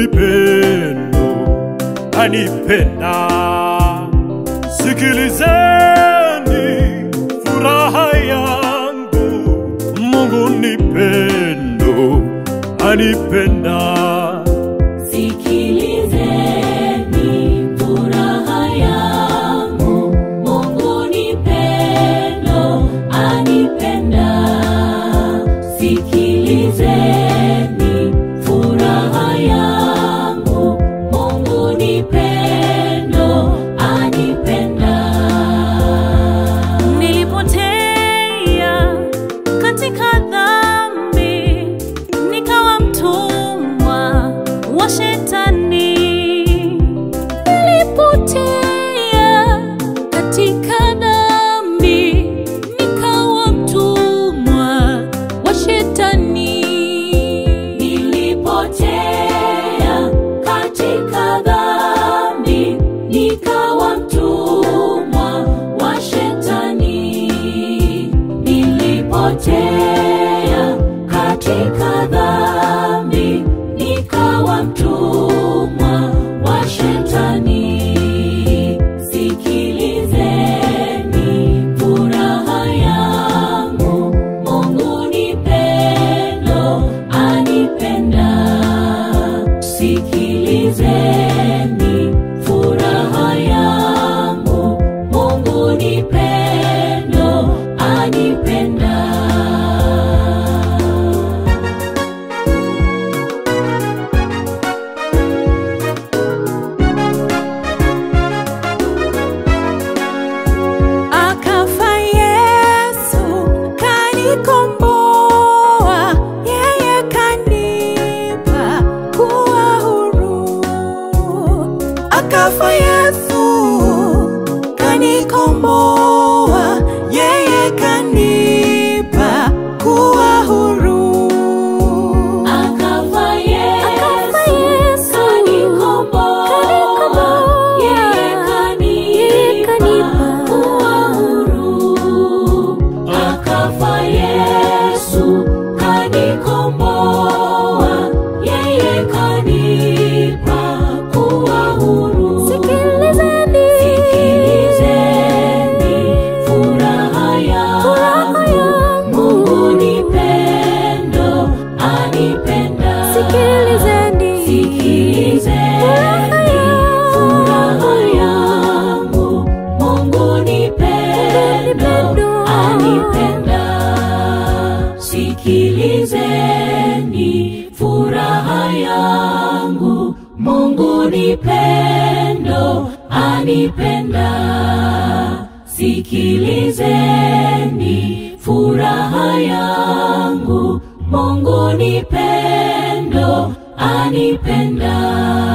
ni pendo, anipenda. Sikilizeni furaha yangu, Mungu ni pendo, anipenda. Sikilizeni furaha yangu, Mungu ni pendo, anipenda. Sikilizeni furaha yangu, Mungu ni pendo, anipenda. Nilipotea katika dhambi, nikawa mtumwa wa shetani. Nilipotea katika dhambi, nikawa mtumwa wa shetani. Nilipotea katika dhambi, nikawa mtumwa wa shetani. Nilipotea katika dhambi, nikawa mtumwa wa shetani. Sikilizeni furaha yangu, Mungu ni pendo, anipenda. Sikilizeni furaha yangu, Mungu ni pendo, anipenda. Akafa Yesu kanikomboa, yeye kanipa kuwa huru. Akafa Yesu kanikomboa, yeye kanipa kuwa huru. Akafa Akafa Yesu, Yesu, kanikomboa, kanikomboa, yeye yeye kanipa kanipa kuwa huru. Akafa Yesu, kanikomboa, yeye kanipa kuwa huru. Sikilizeni, Sikilizeni furaha yangu, Mungu ni pendo, anipenda. sikilizeni, Sikilizeni furaha yangu, Mungu ni pendo, anipenda. Sikilizeni furaha yangu, Mungu ni pendo, anipenda. Sikilizeni furaha yangu, Mungu ni pendo, anipenda.